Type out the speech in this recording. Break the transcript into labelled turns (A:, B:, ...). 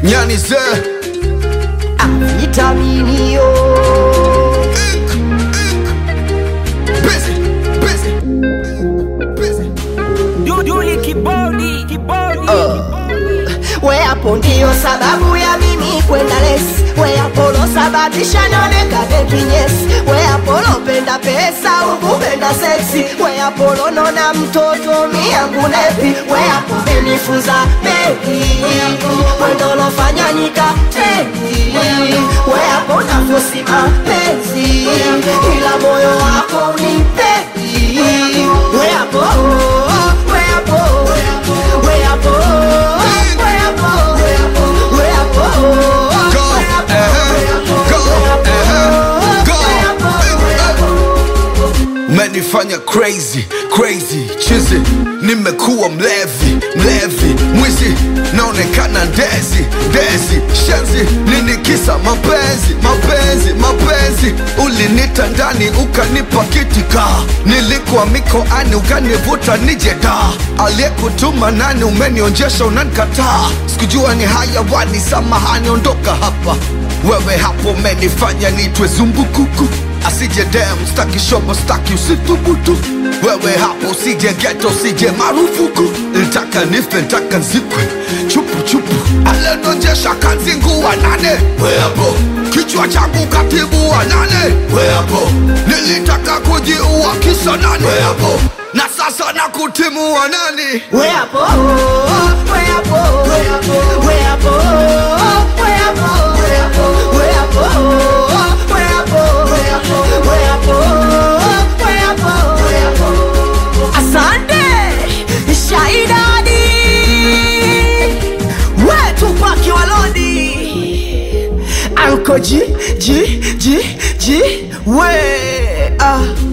A: nyani ze
B: vitaminio
A: busy busy busy
C: Duduli kibodi kibodi
B: we hapo ndio sababu ya mimi kwenda lesi we hapo losababisha nionekane kinyesi we hapo lopenda pesa ukupenda seksi we hapo lonona mtoto miyangu nepi we hapo menifunza mengi wendo lofanya nikateni we hapo nafosima penzi ila moyo wako unipendi we hapo we hapo we hapo we hapo we hapo
A: go eh go eh go umenifanya crazy crazy chizi nimekuwa mlevi mlevi mwizi naonekana ndezi ndezi shenzi nini kisa mapenzi mapenzi mapenzi ulinita ndani ukanipa kitika nilikuwa mikoani ukanivuta nije da aliyekutuma nani umenionjesha unanikataa sikujua ni hayawani samahani ondoka hapa wewe hapo umenifanya nitwe zumbukuku asije dem staki shobo staki usithubutu wewe hapo usije geto usije marufuku ntaka nife ntaka nzikwe chupu chupu alenonjesha kanzinguwa nane we hapo kichwa changu katibu wa nane we hapo nilitaka kujiua kisa nane we hapo na sasa na kutimu wa nani
B: we hapo we hapo we hapo we hapo we hapo we hapo we hapo we hapo we hapo we hapo we hapo we hapo asante shaidadi wetu paki walodi anko ji ji ji ji we ah